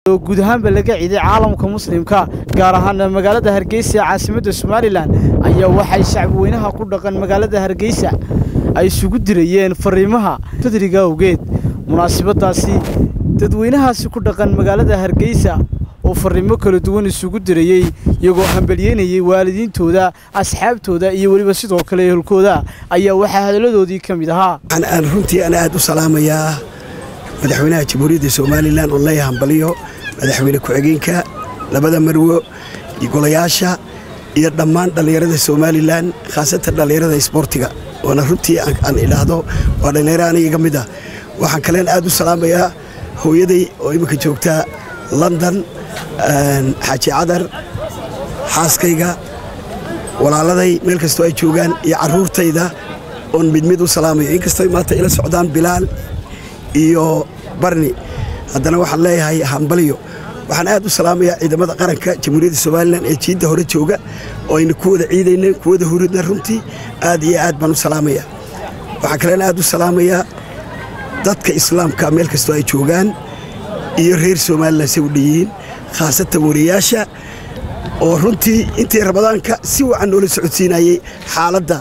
oo guud ahaanba laga ciiday caalamka muslimka gaar ahaana magaalada hargeysa ee caasimadda somalilan ayaa waxay shacbi weynaha ku dhaqan magaalada hargeysa ay isugu dirayeen fariimaha fadriga awgeed munaasabadaasi dadweynahaasi ku dhaqan magaalada hargeysa oo fariimo kala duwan isugu dirayey iyagoo hambalyeynayay waalidiintooda asxaabtooda iyo weliba sidoo kale ehelkooda ayaa waxaa hadalladoodii ka mid ahaa aan runtii ana aad u salaamayaa madaxweynaha jamhuuriyadda somalilan oo leeya hambaliyo madaxweyne ku-xigeenka labada marwo iyo golayaasha iyo dhammaan dhallinyarada somalilan khaasatan dhallinyarada isboortiga oona runtii aan idhaahdo waa dhallinyaro aniga mid ah waxaan kaleen aad u salaamayaa hooyaday oo imminka joogta london xaaji cadar xaaskayga walaaladay meel kastoo ay joogaan iyo carruurtayda oon mid mid u salaamayo inkastoo maanta ila socdaan bilaal iyo barni haddana waxaan leeyahay hambaliyo waxaan aad u salaamayaa ciidamada qaranka jamhuuriyadda somalilan ee jiidda hore jooga oo ayna ku wada ciidayna ku wada huridna runtii aad iyo aad baan u salaamayaa waxaan kalena aad u salaamayaa dadka islaamka meel kastoo ay joogaan iyo reer somalilan say u dhanyihiin khaasatan wariyaasha oo runtii intii ramadaanka si wacan noola socodsiinayey xaaladda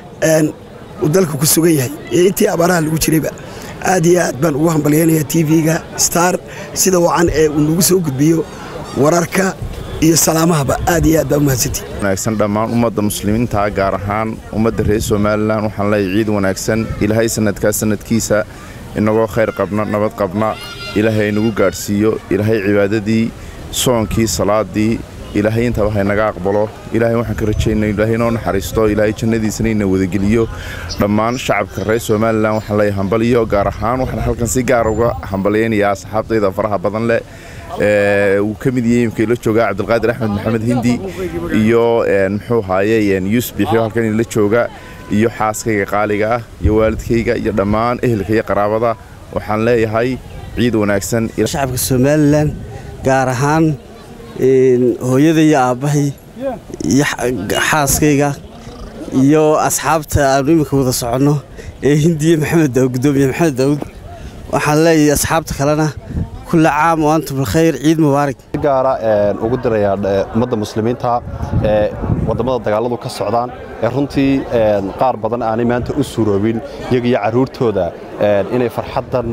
uu dalka ku sugan yahay iyo intii abaaraha lagu jirayba aad iyo aad baan ugu hambalyaynayaa tv-ga star sida wacan ee uu nagu soo gudbiyo wararka iyo salaamahaba aad iyo aad baa u mahadsantii wanaagsan dhammaan ummadda muslimiinta gaar ahaan ummadda reer somalilan waxaan leeyahay ciid wanaagsan ilaahay sanadkaa sanadkiisa inagoo khayr qabna nabad qabna ilaahay inagu gaadhsiiyo ilaahay cibaadadii soonkii salaadii ilaahay intaba haynaga aqbalo ilaahay waxaan ka rajaynay ilaahay inoo naxariisto ilaahay jannadiisana ina wadageliyo dhammaan shacabka reer somalilan waxaan leeyahay hambaliyo gaar ahaan waxaan halkan si gaar uga hambalyaynayaa asxaabtayda faraha badan leh uu ka mid yahay imika ila jooga cabdilqaadir axmed maxamed hindi iyo muxuu haaye yuusuf bixiyo halkan ila jooga iyo xaaskayga qaaliga ah iyo waalidkayga iyo dhammaan ehelka iyo qaraabada waxaan leeyahay ciid wanaagsan shacabka somalilan gaar ahaan hooyada iyo aabbahay iyo xaaskayga iyo asxaabta aanu iminka wada soconno ee hindiya maxamed daawud gudoomiye maxamed daawud waxaan leeyahay asxaabta kalena kulla caam oo antum bilkhayr ciid mubaarak gaara ugu dirayaa ummadda muslimiinta ee wadammada dagaalladu ka socdaan ee runtii qaar badan aanay maanta u suroobin iyaga iyo carruurtooda inay farxaddan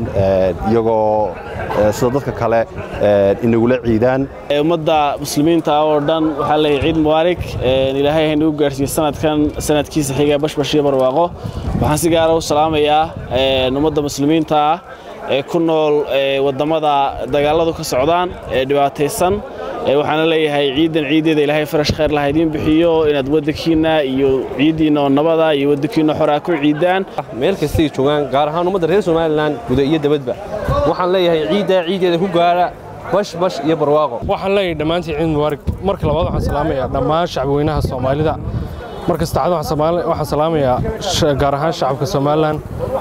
iyagoo sida dadka kale inagula ciidaan ummadda muslimiinta oo dhan waxaa leeyahay ciid mubaarak ilaahay haynagu gaarhsiiye sanadkan sanadkiisa xiga bashbash iyo barwaaqo waxaan si gaara u salaamayaa ummadda muslimiinta ah ee ku nool wadammada dagaalladu ka socdaan ee dhibaataysan waxaana leeyahay ciidan ciiddeeda ilaahay farash khayr laha idiin bixiyo inaad waddankiinna iyo ciiddiinna oo nabada iyo waddankiinna xoraa ku ciidaan meel kastay joogaan gaar ahaan ummadda reer somalilan guda iyo dabadba waxaan leeyahay ciiddaa ciiddeeda ku gaara bash bash iyo barwaaqo waxaan leeyahay dhammaantii ciid mubaarak marka labaad waxaan salaamayaa dhammaan shacbweynaha soomaalida marka saddexaad waxaan salaamayaa gaar ahaan shacabka somalilan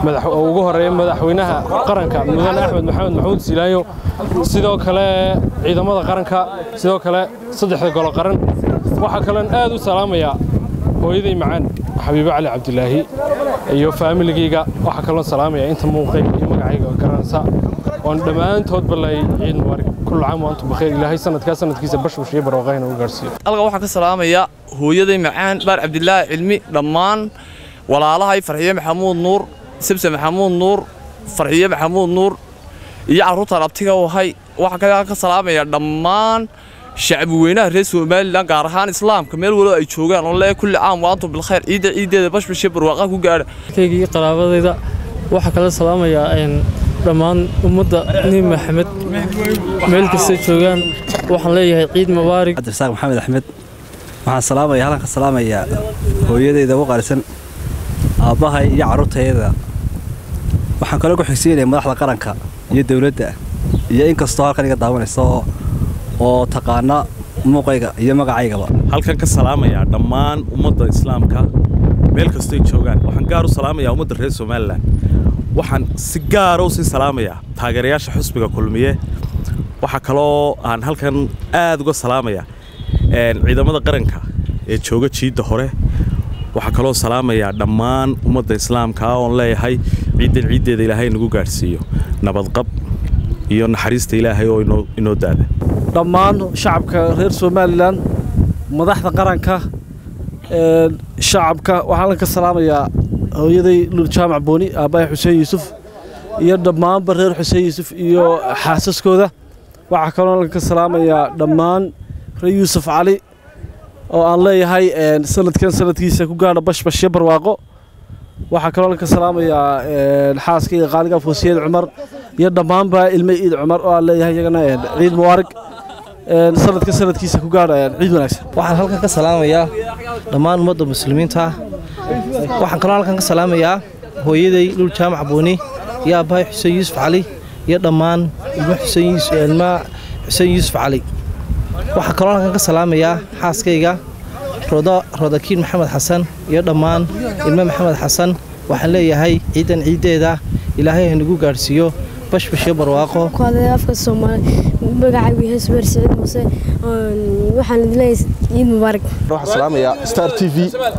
ugu horeeya madaxweynaha qaranka mudane axmed maxamed maxamuud silaayo sidoo kale ciidamada qaranka sidoo kale saddexda golo qaran waxaa kaloon aad u salaamayaa hooyaday macaan xabiibo cali cabdilaahi iyo faamiligayga waxaa kaloon salaamayaa inta muuqay iyo magacayga garanaysa oon dhammaantoodba leeyay ciid mubaarak kullu caam wa antum bakhiir ilaahay sanadkaa sanadkiisa bashbash iyo barwaaqayna u gaarsiiyo alga waxaan ka salaamayaa hooyaday macaan baar cabdilaahi cilmi dhammaan walaalahay farxiye maxamuud nuur sabse maxamuud nuur farxiye maxamuud nuur iyo carruurtaan abtiga u ahay waxaan kaga ka salaamayaa dhammaan shacbi weynaha reer somalilan gaar ahaan islaamka meel walo ay joogaan oo lee kulli caam wa antum bilkhayr ciidda ciiddeeda bashbash iyo barwaaqa ku gaadha kayga iyo qaraabadayda waxaa kala salaamayaa dhammaan ummadda nin maxamed meel kasta joogaan waxaan leeyahay ciid mubaarak cabdirasaaq maxamed axmed waxaan salaamaya halkan ka salaamayaa hooyadayda ugu qaalisan aabbahay iyo carruurtayada waxaan kaloo ku xigsiinaya madaxda qaranka iyo dowladda iyo in kastoo halkan iga daawanaysa oo taqaana muuqayga iyo magacaygaba halkan ka salaamayaa dhammaan ummadda islaamka meel kastoy joogaan waxaan gaar u salaamayaa ummadda reer somalilan waxaan si gaara u sii salaamayaa taageerayaasha xusbiga kulmiye waxaa kaloo aan halkan aad uga salaamayaa ciidamada qaranka ee jooga jiidda hore waxaa kaloo salaamayaa dhammaan ummadda islaamka oon leeyahay ciiddan ciiddeeda ilaahay nagu gaadhsiiyo nabadqab iyo naxariista ilaahay oo inoo daada dhammaan shacabka reer somalilan madaxda qaranka shacabka waxaan ka salaamayaa hooyaday lul jaamac booni aabbahay xuseen yuusuf iyo dhammaanba reer xuseen yuusuf iyo xaasaskooda waxaa kaloo ka salaamayaa dhammaan reer yuusuf cali oo aan leeyahay sanadkan sanadkiisa ku gaadha bashbashyo barwaaqo waxaa kaloo ka salaamayaa xaaskayga qaaliga foosiyad cumar iyo dhammaanba ilme ciid cumar oo aan leeyahay iyagana ciid mubaarig sanadka sanadkiisa ku gaadha ciid wanaagsan waxaan halkan ka salaamayaa dhammaan ummadda muslimiinta waxaan kaloo halkan ka salaamayaa hooyaday lul jaamac booni iyo aabbahay xuseen yuusuf cali iyo dhammaan ilmo ilma xuseen yuusuf cali waxaan kaloo halkan ka salaamayaa xaaskayga rodakiin maxamed xasan iyo dhammaan ilmo maxamed xasan waxaan leeyahay ciidan ciiddeeda ilaahay hanagu gaadhsiiyo bashbashyo barwaaqo afka soomaali magacaygu yahay subeer siciid muuse waxaan idinleeyahay ciid mubaarak waxaan salaamayaa star t v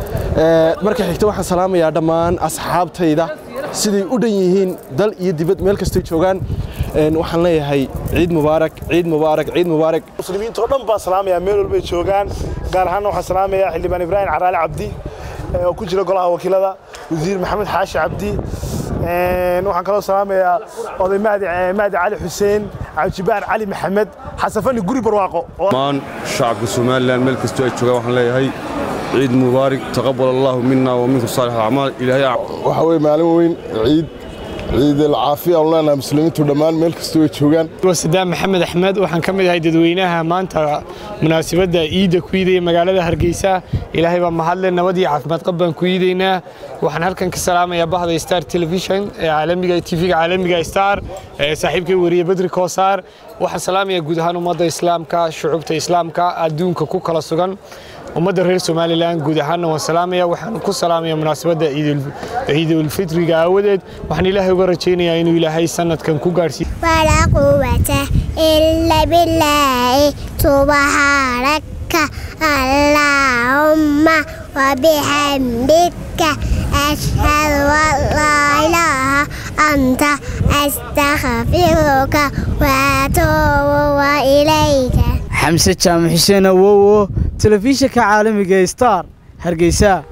marka xigta waxaan salaamayaa dhammaan asxaabtayda siday u dhan yihiin dal iyo dibad meel kastay joogaan waxaan leeyahay ciid mubaarak ciid mubaarak ciid mubaarak muslimiintoo dhan baan salaamayaa meel walbay joogaan gaar ahaanna waxaan salaamayaa xildhibaan ibraahim caraale cabdi oo ku jira golaha wakiilada wasiir maxamed xaashi cabdi waxaan kaloo salaamayaa oday mahdi cali xuseen cabdijibaar cali maxamed xasafani guri barwaaqo dhammaan shacabka somalilan meel kastoo ay joogaan waxaan leeyahay ciid mubaarak taqabal allahu mina wa minkum saalix alacmaal ilaahay waxa weye maalin weyn ciid ciid alcaafiya aan leenahay muslimiintu dhammaan meel kastoo ay joogaan sadaam maxamed axmed waxaan ka mid ahay dadweynaha maanta munaasabadda ciidda ku iidaya magaalada hargeysa ilaahay baa mahadle nabad iyo caafimaad qab baan ku iidaynaa waxaan halkan ka salaamayaa bahda star television ee caalamiga tv-ga caalamiga star ee saaxiibkay wariye bedri koosaar waxaan salaamayaa guud ahaan ummadda islaamka shucubta islaamka adduunka ku kala sugan ummadda reer somalilan guud ahaanna waan salaamaya waxaan ku salaamaya munaasabadda ciidulfitriga aawadeed waxaan ilaahay uga rajaynayaa inuu ilaahay sanadkan ku gaadhsiiyo ولا قوة إلا بالله سبحانك اللهم وبحمدك أشهد أن لا إله أنت أستغفرك وأتوب إليك xamse jaamac xuseen awowo telefishinka caalamiga star hargeysa